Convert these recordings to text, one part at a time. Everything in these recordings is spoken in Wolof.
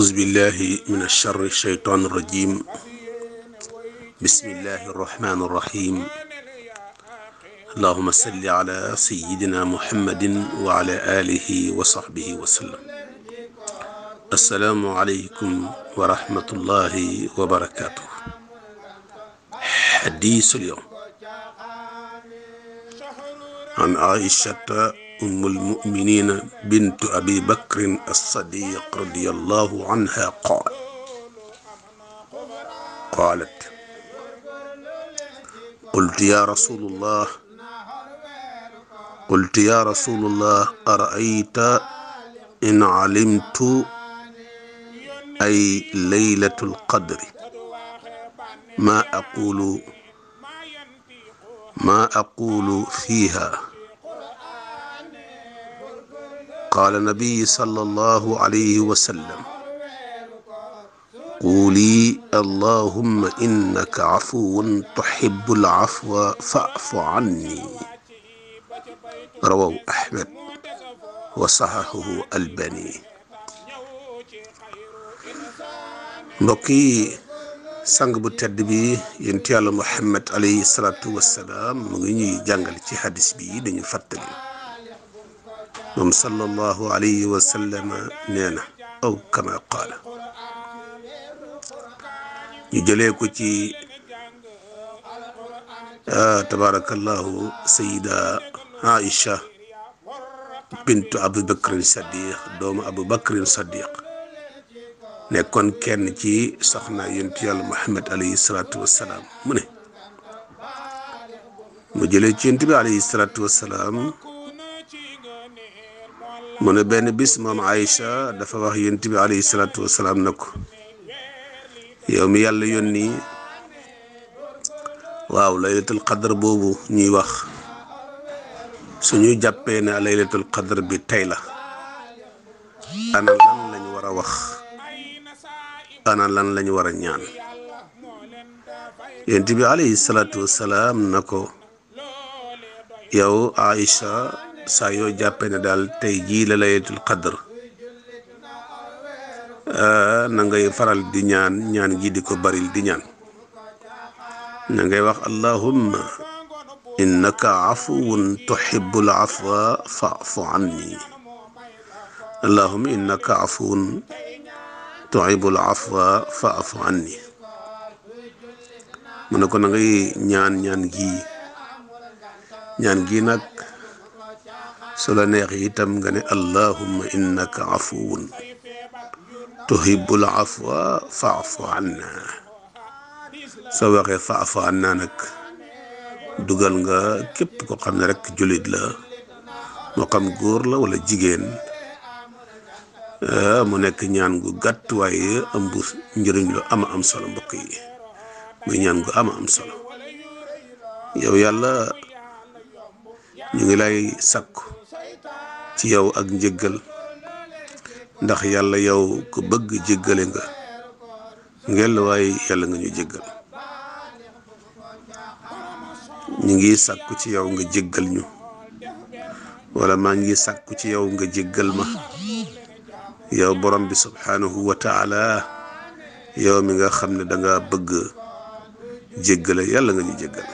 أعوذ بالله من الشر الشيطان الرجيم بسم الله الرحمن الرحيم اللهم صل على سيدنا محمد وعلى آله وصحبه وسلم السلام عليكم ورحمة الله وبركاته حديث اليوم عن عائشة أم المؤمنين بنت أبي بكر الصديق رضي الله عنها قال قالت قلت يا رسول الله قلت يا رسول الله أرأيت إن علمت أي ليلة القدر ما أقول ما أقول فيها قال النبي صلى الله عليه وسلم قولي اللهم إنك عفو تحب العفو فاعف عني رواه أحمد وصححه الباني mbokki sang bu tedd bi yonent yàlla Muhammad alayhi salaatu wassalaam mu ngi ñuy jàngal ci hadis bi dañu fàttali moom sallallahu alayhi wa sallam nee na aw kama qaala ñu jëlee ko ci tabaarakallahu sayida Aïcha bintu Abu Bakrin Sadiq doomu Abu Bakrin Sadiq nekkoon kenn ci soxna yonent yàlla Muhammad alayhi salaatu wassalaam mu ne mu jëlee ci yonent bi alayhi salaatu wassalaam mu ne benn bis moom Aïcha dafa wax yonent bi alayhi salaatu wasalaam na ko yow mi yàlla yónni waaw laylatul qadr boobu ñuy wax suñu jàppee ne laylatul qadr bi tey la ana lan lañ war a wax ana lan lañ war a ñaan yonent bi alayhi salaatu wasalaam na ko yow Aïcha saa yoo jàppee ne daal tey jii la laylatul qadr na ngay faral di ñaan ñaan gi di ko baril di ñaan na ngay wax allahumma innaka afuwun tuhibbul afwa fa'fu anni allahumma innaka afuwun tuhibbul afwa fa'fu anni mu ne ko na ngay ñaan ñaan gi ñaan gi nag su la neex itam nga ne allahumma innaka afuwun tuhibbul afwa fa'fu anna soo waxee fa'fu anna nag dugal nga képp ko xam ne rek jullit la moo xam góor la wala jigéen mu nekk ñaan gu gàtt waaye ëmb njëriñ lu ama am solo mbokk yi muy ñaan gu ama am solo yow yàlla ñu ngi lay sakku ci yow ak njëggal ndax yàlla yow ku bëgg jéggale nga ngel waaye yàlla nga ñu jéggal ñu ngi sàkku ci yow nga jéggal ñu wala maa ngi sàkku ci yow nga jéggal ma yow borom bi subhanahu wa taala yow mi nga xam ne danga bëgg jéggale yàlla nga ñu jéggal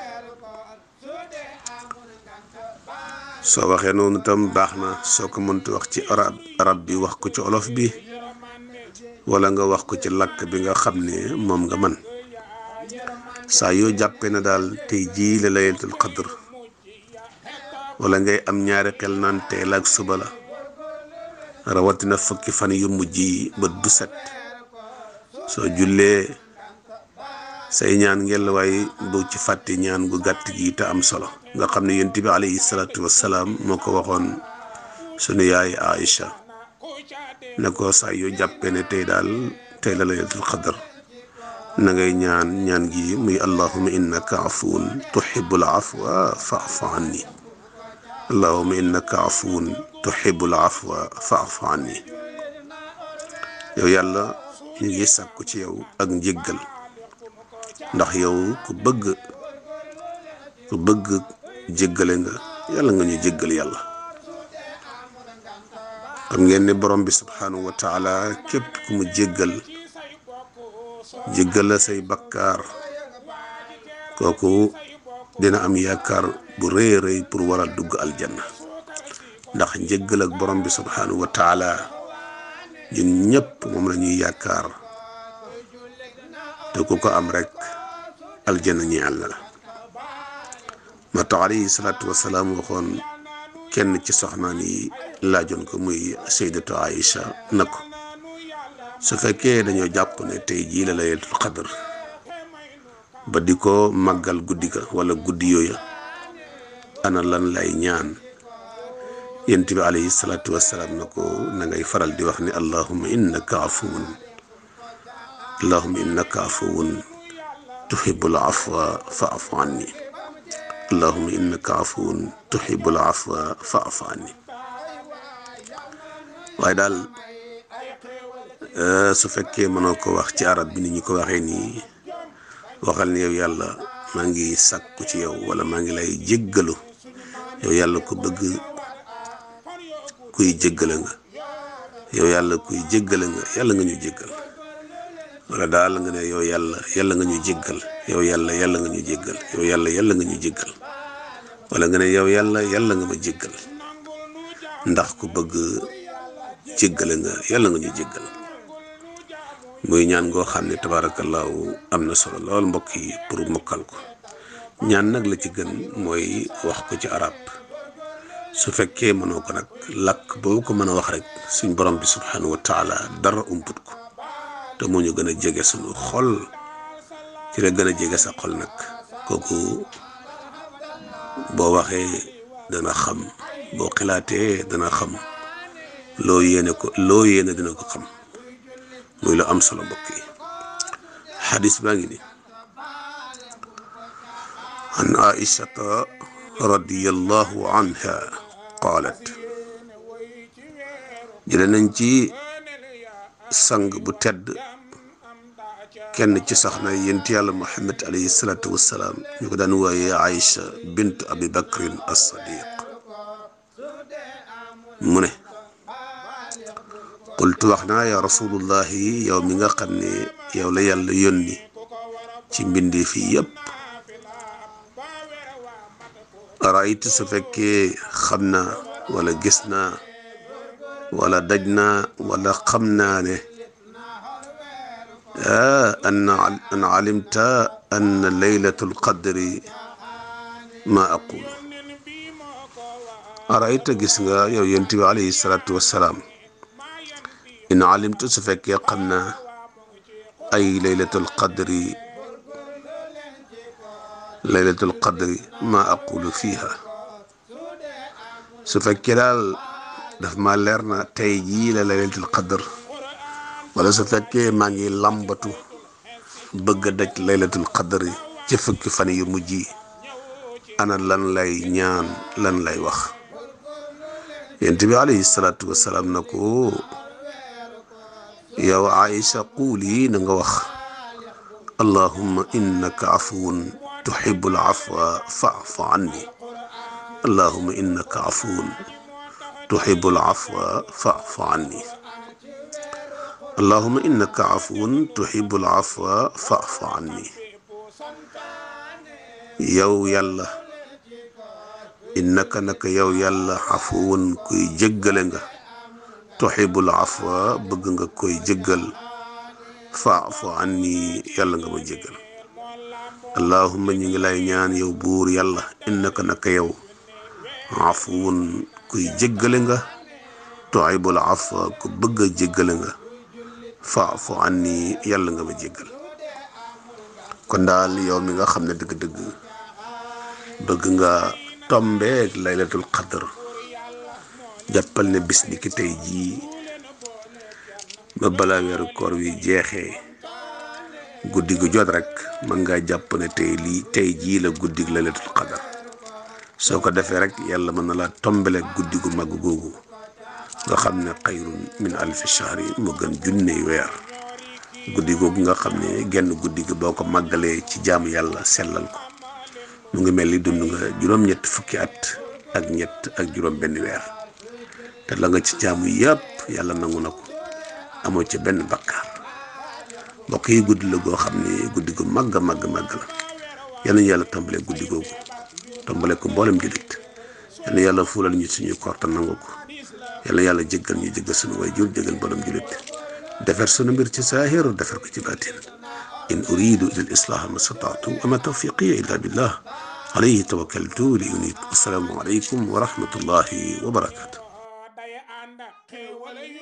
soo waxee noonu tam baax na soo ko mënti wax ci arab arab bi wax ko ci olof bi wala nga wax ko ci làkk bi nga xam ne moom nga man saa yoo jàppee na daal tey jii la laylatul qadr wala ngay am ñaari xel naan teel ak suba la rawatina fukki fan yu mujj yi bët bu set soo jullee say ñaan ngel waaye bu ci fàtte ñaan gu gàtt gi te am solo nga xam ne yonent bi alayhi salaatu wassalaam moo ko waxoon sunu yaay Aïcha ne ko saa yoo jàppee ne tey daal tey la laylatul qadr na ngay ñaan ñaan gi muy allahuma innaka afuwun tuhibbul afwa fa'fu anni allahuma innaka afuwun tuhibbul afwa fa'fu anni yow yàlla ñu ngi sàkku ci yow ak njéggal ndax yow ku bëgg ku bëgg jéggale nga yàlla nga ñu jéggal yàlla xam ngeen ne borom bi subhanahu wa taala képp ku mu jéggal jéggal la say bakkaar kooku dina am yaakaar bu rëy rëy pour war a dugg aljanna ndax njéggal ak borom bi subhanahu wa taala ñun ñëpp moom la ñuy yaakaar te ku ko am rek aljanna ñi àll la ma tax alayhi salaatu wasalaam waxoon kenn ci soxnaan yi laajoon ko muy saydatu Aïcha na ko su fekkee dañoo jàpp ne tey jii la laylatul qadr ba di ko màggal guddi ga wala guddi yooya ana lan lay ñaan yent bi alayhi salaatu wasalaam na ko na ngay faral di wax ni allahumma innaka afuwun allahumma innaka afuwun tuhibbul afwa fa'fu anni allahumma innaka afuwun tuhibbul afwa fa'fu anni waaye daal su fekkee mënoo ko wax ci arab bi ni ñu ko waxee nii waxal ni yow yàlla maa ngi sàkku ci yow wala maa ngi lay jéggalu yow yàlla ko bëgg kuy jéggale nga yow yàlla kuy jéggale nga yàlla nga ñu jéggal wala daal nga ne yow yàlla yàlla nga ñu jéggal yow yàlla yàlla nga ñu jéggal yow yàlla yàlla nga ñu jéggal wala nga ne yow yàlla yàlla nga ma jéggal ndax ku bëgg jéggale nga yàlla nga ñu jéggal muy ñaan ngoo xam ne tabaarakallaahu am na solo lool mbokk yi pour mokkal ko ñaan nag la ci gën mooy wax ko ci arab su fekkee mënoo ko nag làkk boo ko mën a wax rek suñ borom bi subhanahu wa taala dara umput ko te moo ñu gën a jege suñu xol ci la gën a jege sa xol nag kooku boo waxee dana xam boo xilaatee dana xam loo yéene ko loo yéene dina ko xam muy lu am solo mbokk yi xadis baa ngi ni an aishata radiyallahu anha qaalat jële nañ ci sang bu tedd kenn ci soxna yent yàlla muhammad alayhi salaatu wassalaam ñu ko daan wooye aïcha bint abi bakrin as-sadiq mu ne qultu wax naa ya rasulullahi yow mi nga xam ne yow la yàlla yónni ci mbindi fii yépp raaytu su fekkee xam naa wala gis naa wala daj naa wala xam naa ne an an alimta anna laylatul qadri ma aqul raayta gis nga yow yonent bi alayhi salaatu wassalaam in alimtu su fekkee xam naa ay laylatul qadri laylatul qadri ma aqulu fiha su fekkee daal daf ma leer na tey jii la laylatul qadr wala su fekkee maa ngi làmbatu bëgg a daj laylatul qadri ci fukki fan yu mujj yi ana lan lay ñaan lan lay wax yonent bi alayhi salaatu wassalaam na ko yow Aïcha quuli na nga wax allahumma innaka afuwun tuhibbul afwa fa'fu anni allahumma innaka afuwun tuhibbul afwa fa'fu anni allahumma innaka afuwun tuhibbul afwa fa'fu anni yow yàlla innaka naka yow yàlla afuwun kuy jéggale nga tuhibbul afwa bëgg nga koy jéggal fa'fu anni yàlla nga ma jéggal allahumma ñu ngi lay ñaan yow buur yàlla innaka naka yow afuwun kuy jéggale nga tuhibbul afwa ku bëgg a jéggale nga fa'fu anni yàlla nga ma jéggal kon daal yow mi nga xam ne dëgg-dëgg bëgg nga tombeeg laylatul qadr jàppal ne bis ni ki tey jii ba balaa weeru koor wi jeexee guddi gu jot rek mën ngaa jàpp ne tey lii tey jii la guddi gu laylatul qadr soo ko defee rek yàlla mën na laa tombale guddi gu mag googu nga xam ne xayrun min alfi shahri mu gën junney weer guddi googu nga xam ne genn guddi gi boo ko màggalee ci jaamu yàlla sellal ko mu ngi mel ni dund nga juróom-ñett fukki at ak ñett ak juróom benn weer te la nga ci jaamu yëpp yàlla nangu na ko amoo ci benn bakkaar mbokk yi guddi la goo xam ni guddi gu màgg màgg màgg la yal na yàlla tàmbalee guddi googu tàmbalee ko mboolem jullit yal na yàlla fuulal ñu suñuy koor te nangu ko yal na yàlla jéggal ñu jéggal suñu way jur jéggal mboolem jullit defar sunu mbir ci saahir defar ko ci baatin in uridu ila al islaha ma stataatu wa ma tawfiqiya illa billah alayhi tawakkaltu li unit assalaamu aleykum wa rahmatullahi wa barakatu